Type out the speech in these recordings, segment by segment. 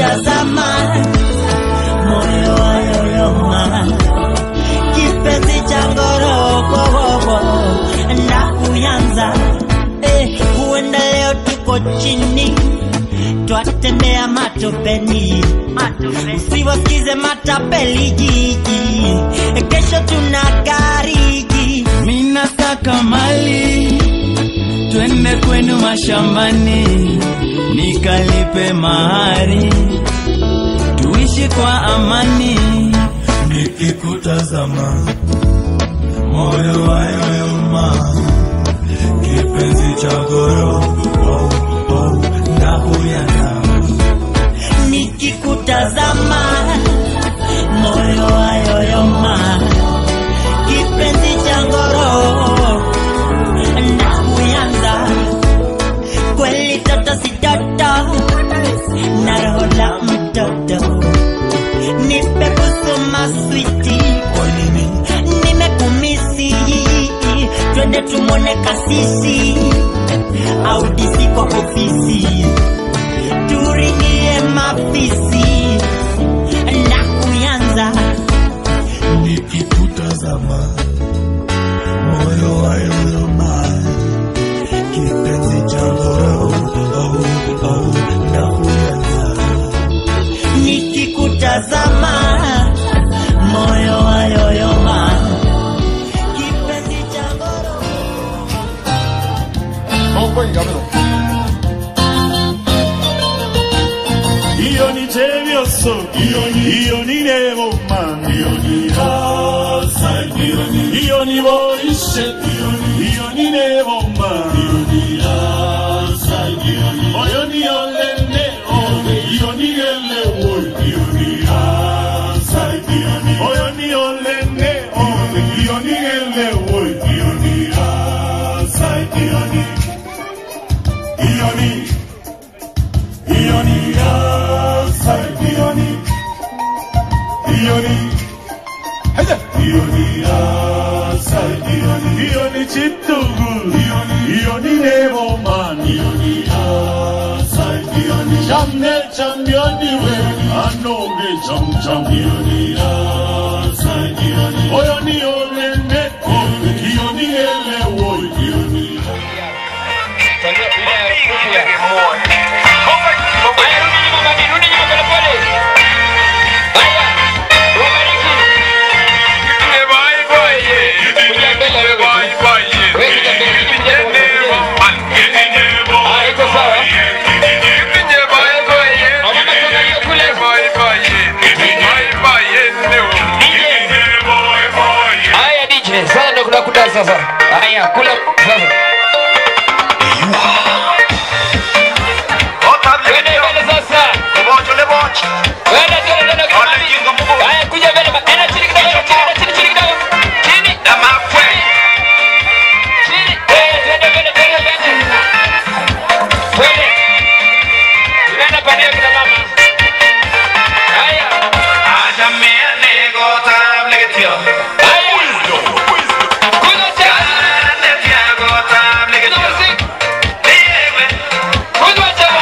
nikikutazama moyo wayoyoma kipenzi cha ngorogogogo na kuyanza eh, huenda leo tuko chini twatembea matopeni usiwasikize matapeli jiji kesho tuna gariji minataka mali twende kwenu mashambani nikalipe mahari tuishi kwa amani nikikutazama moyo wayoyoma kipenzi cha goro oh, oh, na huyana nikikutazama moyo wayoyoma kipenzi cha ngoro na kuyanza kweli toto si toto na roho la mtoto nipe kusoma switi nimekumisi twende tumwone kasisi au disi kwa ofisi turingie mafisi na kuyanza nikikutazama moyo wayoyoma kipenzi cha goro oh, oh, na huyana nikikutazama moyo wayoyoma kipenzi cha ngoro iyo ni tebyoso iyo ni neboma iyo ni borishe iyo ni neboma oyo ni olene iyo ni elewo oyo ni olene iyo ni elewo iyo ni Ioni, outside Ioni, Ioni, Ioni, outside Ioni, Ioni chitugu, Ioni, Ioni nevo man, Ioni, outside Ioni, chamne championi we, anoge cham cham, Ioni, outside Ioni, Oyoni olene, Ioni ele wo, Ioni, Haya DJ, sasa ndo kuna kudansa sasa. Haya, kula sasa. Twende mbele sasa. Twende, twende, twende, twende. Haya, kuja mbele. ba- enda chini kidogo, enda chini, enda chini, chini kidogo. Chini. Chini. Twende, twende mbele, twende mbele. Twende. Tunaenda pande ya kina mama. Haya. Haya. Kuja tena. Kuja muziki. Kuja tena.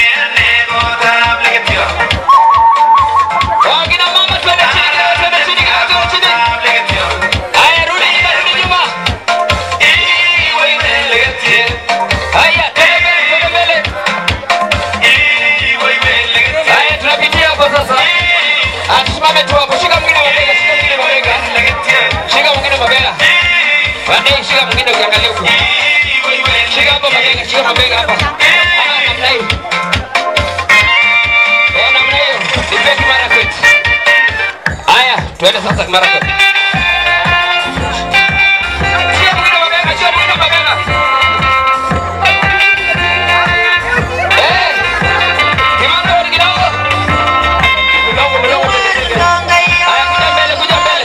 Wakina mama twende chini kidogo, twende chini kidogo, twende chini. Haya, rudi nyuma, rudi nyuma. Haya, twende mbele, twende mbele. Haya, tunapitia hapo sasa. Ah, tusimame tu hapo. Shika mwingine mabega, shika mwingine mabega. Shika mwingine mabega. Wande, shika mwingine ukiangalia huko. Shika hapo mabega, shika mabega hapa. Ah, namna hiyo. Eh, namna hiyo. Nipeni Marakwet. Haya, tuende sasa Marakwet. Shika mwingine mabega, shika mwingine mabega. Eh, kimango ni kidogo. Mlongo, mlongo, Haya, kuja mbele, kuja mbele.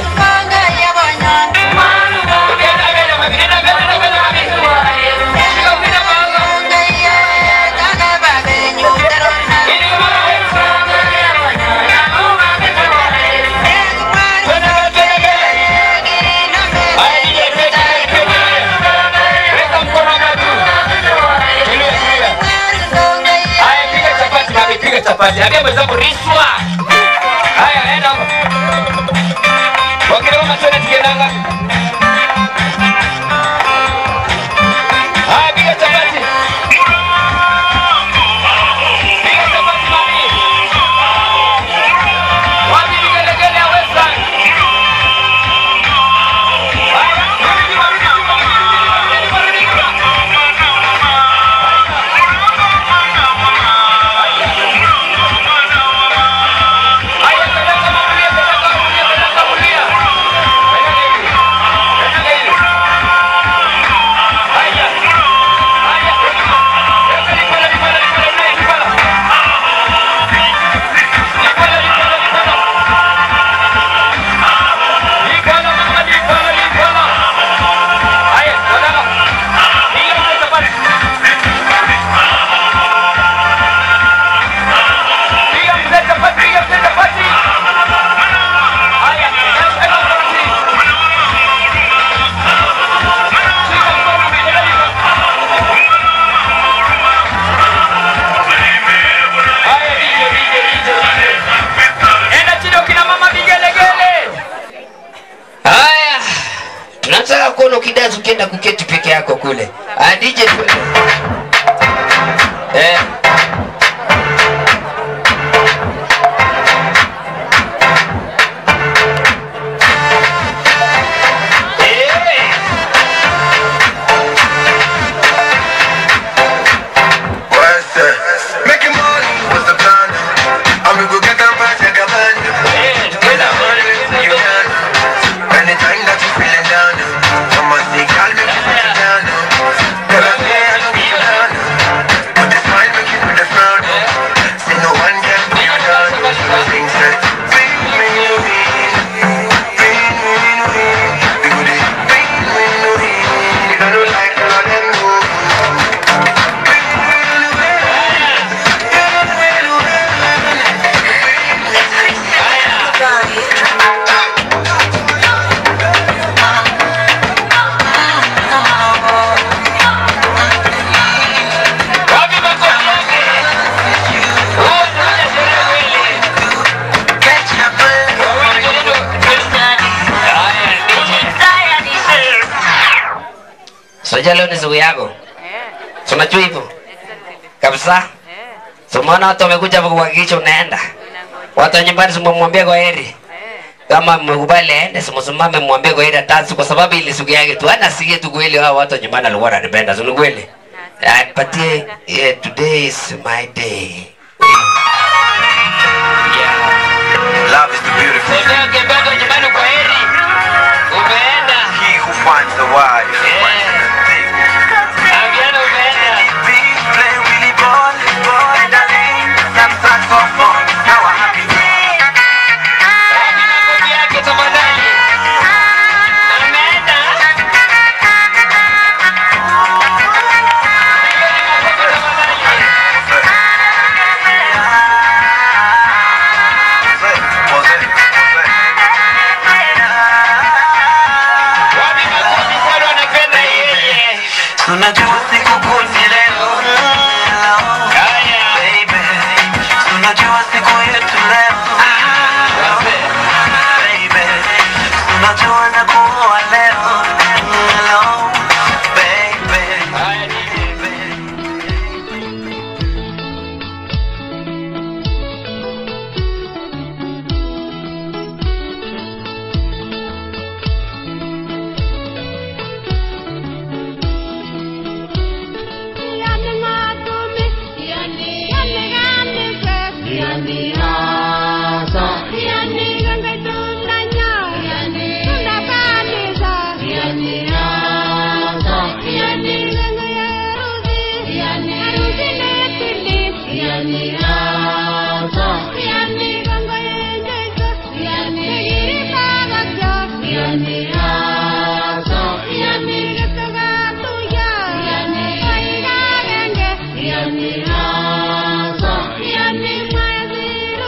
Ukienda mbele, mami, nenda mbele, nenda mbele, mami. Shika mwingine mabega. Ili Marakwet. Twende mbele, twende mbele. piga chapati. Ambia mwenzako riswa. Haya, enda huko. Wakina mama twende tukiendanga. Haya, piga chapati. Piga chapati mami. Wapi vigelegele ya Western? Haya, rudi nyuma, rudi nyuma, rudi nyuma, rudi nyuma, rudi nyuma. Haya, peleka mamulia, peleka mamulia, peleka mamulia. Peleka hivi. Peleka hivi. Haya. Haya. Peleka lipala, lipala, lipala, unaye, lipala. Lipala, lipala, lipala. Lipala, mama, lipala, lipala. Haya, wadala. Piga mzee chapati. Piga mzee chapati, piga mzee chapati. Haya, eka chapati. Shika mkono, piga hivi. Haya, DJ, DJ, DJ, DJ. Enda chini ukina mama vigelegele. Haya, tunataka kuona ukidansi ukienda kuketi peke yako kule. Ah, DJ twende. Eh. Eh. What's that? Making money was the plan. And we go get them back like a band. Eh, twende. You can. Anytime that you feeling down. Come on, see, girl, make you put it down. Girl, I say I don't feel down. But the smile make you put the frown. See, no one can put you down. Things that win, win, win. Win, win, win. We go dey win, win, win. You don't like all of them move. Wapi makofi yake? Huo ndio unasema kweli. Wawili ndio- Haya, DJ. Soja leo ni siku yako. Si Unajua hivyo? Kabisa. So umeona watu wamekuja hapa kuhakikisha unaenda. Watu wa nyumbani simwambie kwa heri. Kama mmekubali aende simsimame mwambie kwa heri atansi kwa sababu ili siku yake tu. Ana sikie tu kweli hao watu wa nyumbani walikuwa wananipenda. Si ni kweli? Ah, patie yeah, today is my day. Yeah. Love is the beautiful. Sasa ukiambia watu wa nyumbani kwa heri. Umeenda. He who finds a wife finds a good thing. Ambiana umeenda. We play Willy ball, ball in the lane. Some tracks for fun. Now a happy day. Wapi makofi yake tafadhali? Ameenda. Pigeni makofi tafadhali. Was it? Was it? Wapi makofi kwani wanapenda yeye? Tunajua siku kuu ni leo. Haya. Baby. Tunajua siku yetu leo. Wazee. Baby. Tunajua na kuoa leo. Hello, baby. Haya, DJ. Yani,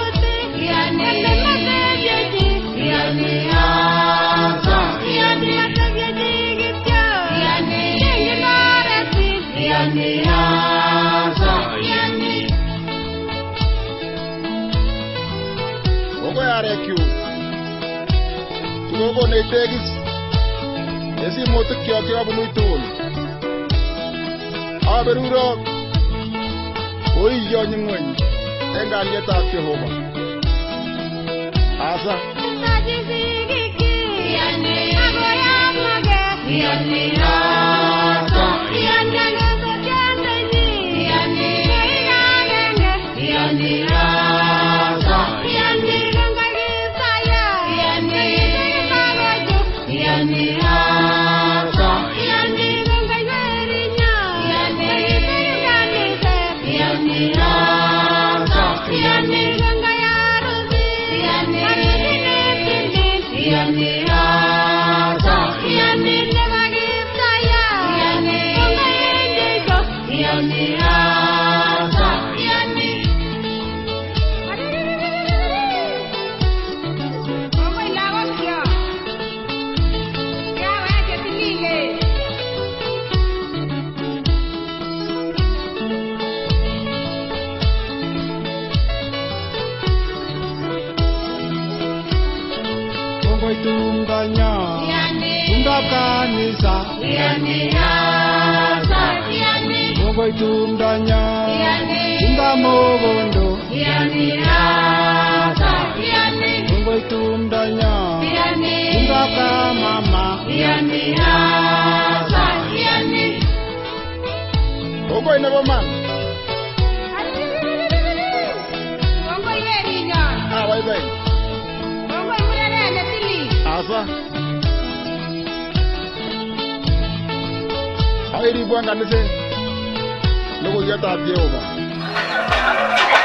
arekyuk sikokonech tegis en simutikkyok chekabunu tugul aberurok koiyonyi ng'weny en kalyetab Jehova asa Kongoi tumdanyo tumdab kanisa Kongoi tumdanyo tumdab mogondo Kongoi tumdanyo tumdab kamama kongoi nebo man abaibai asa airibwan kaniset logoiwetab Jehova